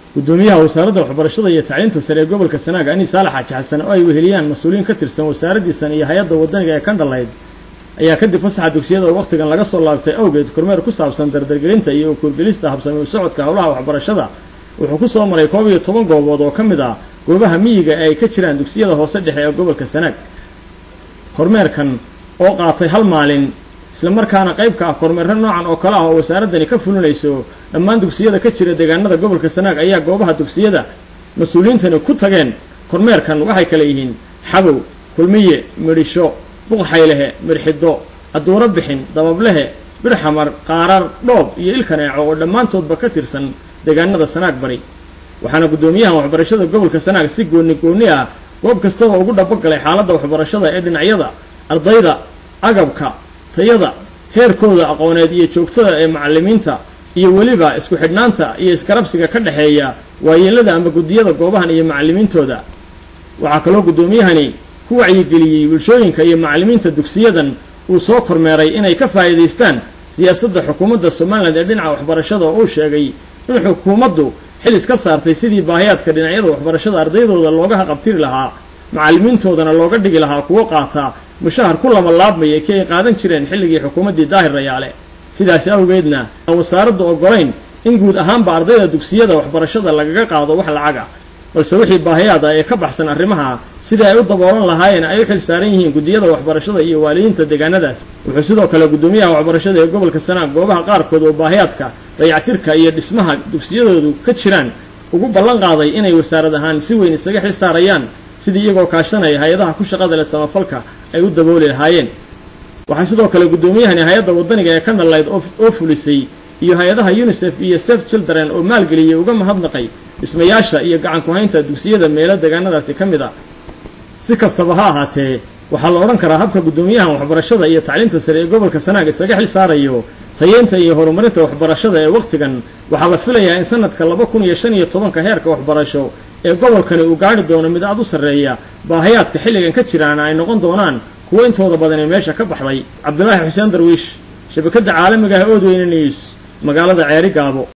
gudoomiyaha wasaaradda waxbarashada iyo tacliinta sare ee gobolka sanaag ani saalax xaaji xasan oo ay weheliyaan mas-uuliyiin ka tirsan wasaaraddiisan iyo hay-adda wadaniga ee kandhalayd ayaa kadib fasaxa dugsiyada wakhtigan laga soo laabtay awgeed kormeer ku saabsan dardargelinta iyo ukuurgelista habsami u socodka howlaha waxbarashada wuxuu ku soo maray koob iyo toban goobood oo ka mid ah goobaha miyiga ee ay ka jiraan dugsiyada hoose dhexe ee gobolka sanaag kormeerkan oo qaatay hal maalin islamarkaana qayb ka ah kormeerro noocan oo kale ah oo wasaaraddani ka fulinayso dhammaan dugsiyada ka jira deegaanada gobolka sanaag ayaa goobaha dugsiyada mas-uuliyiintani ku tageen kormeerkan waxay kale yihiin xabow kulmiye midhisho buqxaylehe midxido adduuro bixin dabablehe birxamar qaarar dhoob iyo ilkaneeco oo dhammaantoodba ka tirsan deegaanada sanaag bari waxaana guddoomiyahan waxbarashada gobolka sanaag si gooni gooni ah goob kastaba ugu dhabogalay xaaladda waxbarashada ee dhinacyada ardayda agabka tayada heerkooda aqooneed iyo joogtada ee macallimiinta iyo weliba isku xidhnaanta iyo iskarabsiga ka dhexeeya waayeelada ama guddiyada goobahan iyo macallimiintooda waxaa kaloo guddoomiyahani ku wacyigeliyey bulshooyinka iyo macallimiinta dugsiyadan uu soo kormeeray inay ka faa'iidaystaan siyaasadda xukuumadda somalilan ee dhinaca waxbarashada oo uu sheegay in xukuumaddu xil iska saartay sidii baahiyaadka dhinacyada waxbarashada ardaydooda looga haqabtiri lahaa macallimiintoodana looga dhigi lahaa kuwo qaata mushahar ku lama laabmaya kii ay qaadan jireen xilligii xukuumaddii daahir rayaale sidaasi awgeedna aan wasaaraddu oggolayn in guud ahaanba ardayda dugsiyada waxbarashada lagaga qaado wax lacaga balse wixii baahiyaad ah ee ka baxsan arrimaha sidai ay u daboolan lahaayeen ay u xil saaran yihiin guddiyada waxbarashada iyo waalidiinta deegaanadaas wuxuu sidoo kale guddoomiyaha waxbarashada ee gobolka sanaag goobaha qaarkood oo baahiyaadka dayactirka iyo dhismaha dugsiyadoodu ka jiraan ugu ballan qaaday inay wasaarad ahaan si weyn isaga xil saarayaan sidii iyagoo kaashanaya hay-adaha ku shaqada leh samafalka ay u dabooli lahaayeen waxaa sidoo kale guddoomiyahani hay-adda wadaniga ee kandhalayd oo fulisay iyo hay-adaha unisef iyo sef children oo maalgeliyey uga mahadnaqay dhismayaasha iyo gacan ku-haynta dugsiyada meelo deegaanadaasi ka mid a si kastaba ha ahaatee waxaa la odhan karaa habka guddoomiyahan waxbarashada iyo tacliinta sare ee gobolka sanaag isaga xil saarayo tayeynta iyo horumarinta waxbarashada ee wakhtigan waxaa la filayaa in sanadka laba kun iyo shan iyo tobanka heerka waxbarasho ee gobolkani uu gaari doono mid aad u sarreeya baahayaadka xilligan ka jiraana ay noqon doonaan kuwo intooda badan ee meesha ka baxday cabdulaahi xuseen darwiish shabakadda caalamiga ah oodweyne news magaalada ceeri gaabo